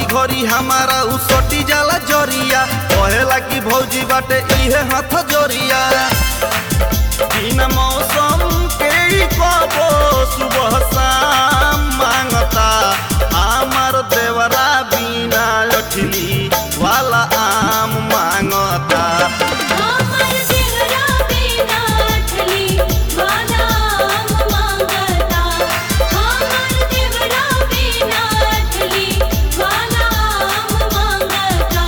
घड़ी हमारा उ सटी जाला जरिया कहेला कि भौजी बाटे इहे हाथ जोरिया बिना मौसम के ही कबो सुबह शाम मांगता हमार देवरा बिना लठली वाला आम मांगता हमर देवरा बिना अठली वाला आम मांगता हमर देवरा बिना अठली वाला आम मांगता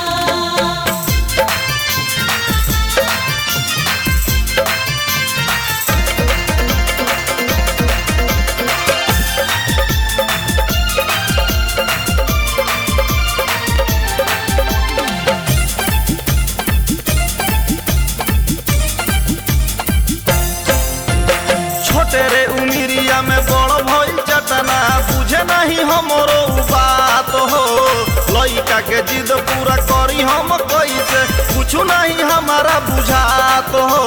छोटे रे उमिरिया में बड़ भइल चटना बुझे नहीं हमरो उ बात हो लइका के जिद पूरा करी हम कैसे कुछ नहीं हमारा बुझात हो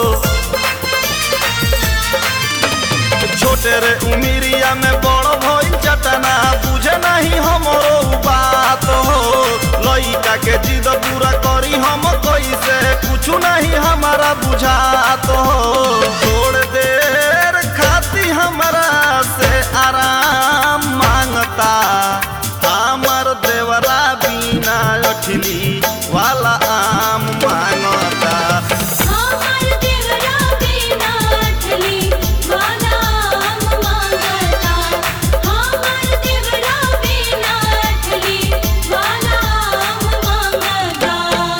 छोटे रे उमिरिया में बड़ भइल चटना बुझे नहीं हमरो उ बात हो लइका के जिद पूरा करी हम कैसे कुछ नहीं हमारा बुझात हो थोड़ देर खाती हमरा से आराम मांगता हमर देवरा बिना अठली वाला आम मांगता हमर देवरा बिना अठली वाला आम मांगता हमर देवरा बिना अठली वाला आम मांगता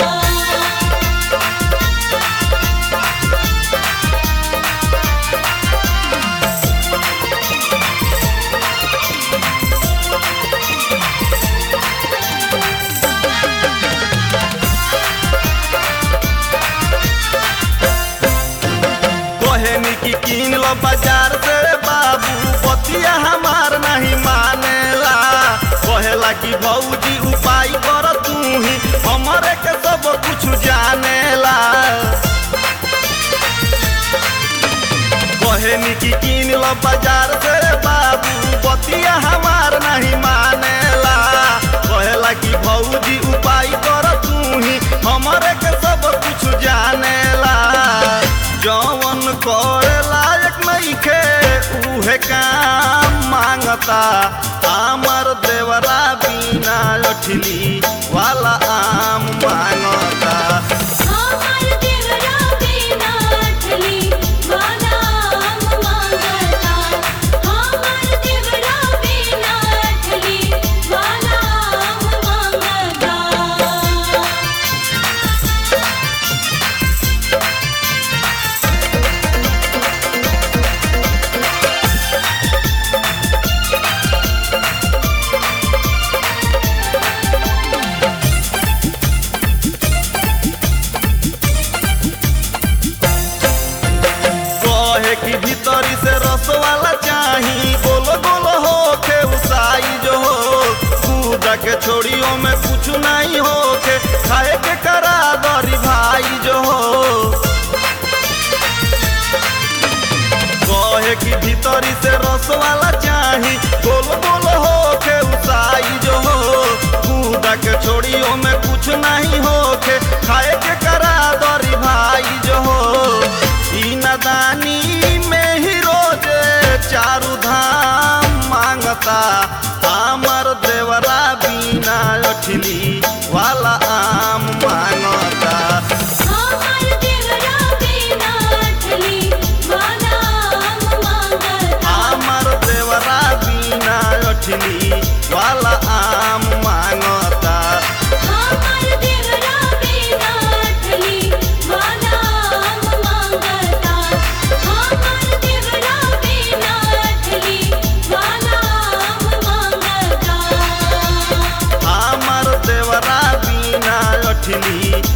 कहनी की किन लो बाजार से बाबू बतिया हमार नहीं मानेला कहेला कि भौजी उपाय कर तू ही हमरे के सब कुछ जानेला कहनी की किन लो बाजार से बाबू बतिया हमार नहीं मानेला कहेला कि भौजी उपाय कर तू ही हमरे के सब कुछ जानेला जवन करे लायक नइखे उहे काम मांगता हमर देवरा बिना लठली वाला आम मांगता हमर देवरा बिना अठली वाला आम मांगता हमर देवरा बिना अठली वाला आम मांगता कहे कि भीतरी से रस वाला चाही गोलो गोलो होके उसाई जो हो कूदा के छोड़ियों में कुछ नहीं होके खाए के करा दरी भाई जो हो कहे कि भीतरी से रस वाला चाही गोलो गोलो होके उसाई जो हो कूदा के छोड़ियों में कुछ नहीं होके खाए के करा दरी भाई जो हो ई नदानी में ही रोजे चारू धाम मांगता हमर देवरा बिना अठली वाला आम मांगता हमर देवरा बिना अठली वाला आम मांगता हमर देवरा बिना अठली वाला आम मांगता हमर देवरा बिना अठली वाला आम मांगता हमर देवरा बिना अठली वाला आम मांगता हमर देवरा बिना अठली